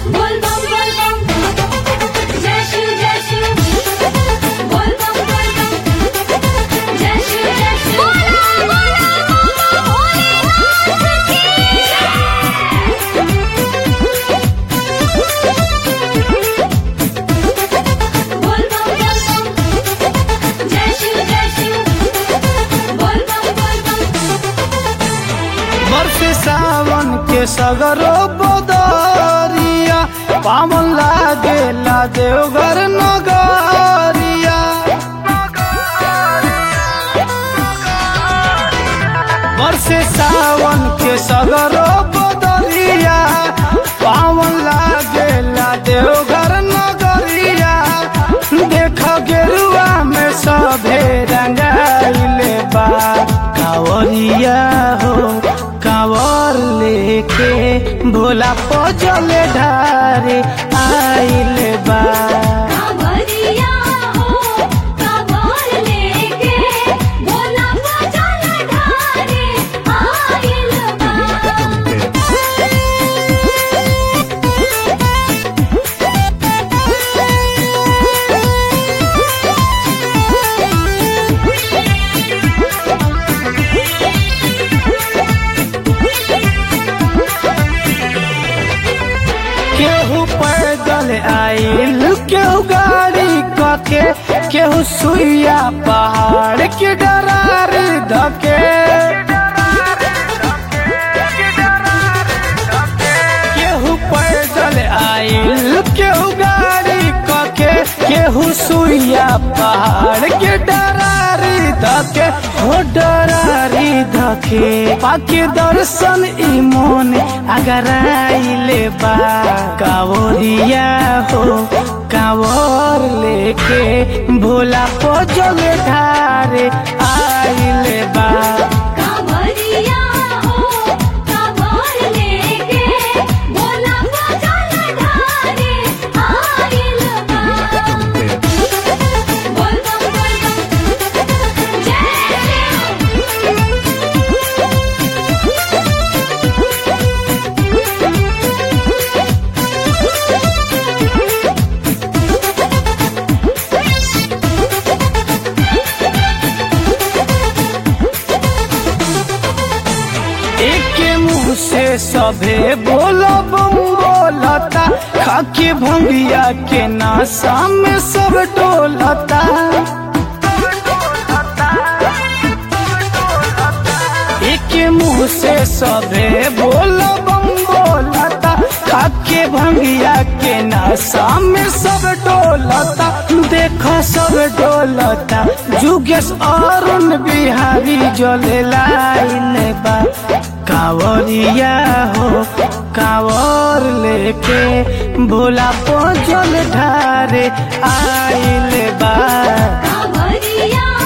बोल बम बोल बम जय शिव जय शिव बोल बम बोल बम जय शिव जय शिव बोला बोला भोलेनाथ की बोल बम बोल बम जय शिव जय शिव बोल बम बोल बम वर्ष सावन के सगरो बदरिया पावन लागेला देवघर नगरिया वर्ष सावन के सगरो बदरिया पावन लागेला देवघर नगरिया देख गेरुआ में सभे रंगाइले बा कावरिया हो कावर लेके भोला पजल ढारे आइले बा कांवरिया हो कांवर लेके भोला बजल ढारे आइल बा केहू पैदल आइल केहू गाड़ी कके केहू सुइया पहाड़ के डरार धके केहू पैदल आइल केहू गाड़ी कके केहू सुइया पहाड़ के डरारी धके हो डरारी धके पाके दर्शन ई मोन अगर आइले बा कावरिया हो कावर लेके भोला पजल ढारे आइले बा कांवरिया हो कांवर लेके भोला बजल ढारे आइल बा बोल बम बोल बम जय एक मुंह से सभे बोलो बम बोलता खाके भंगिया के नासा में सब टोलता एक मुंह से सभे बोलो बम बोलता खाके भंगिया के नासा में सब टोलता देखो सब डोलता जुगेश अरुण बिहारी जले लाइन बा कावरिया हो कावर लेके भोला पजल ढारे आइल बा कांवरिया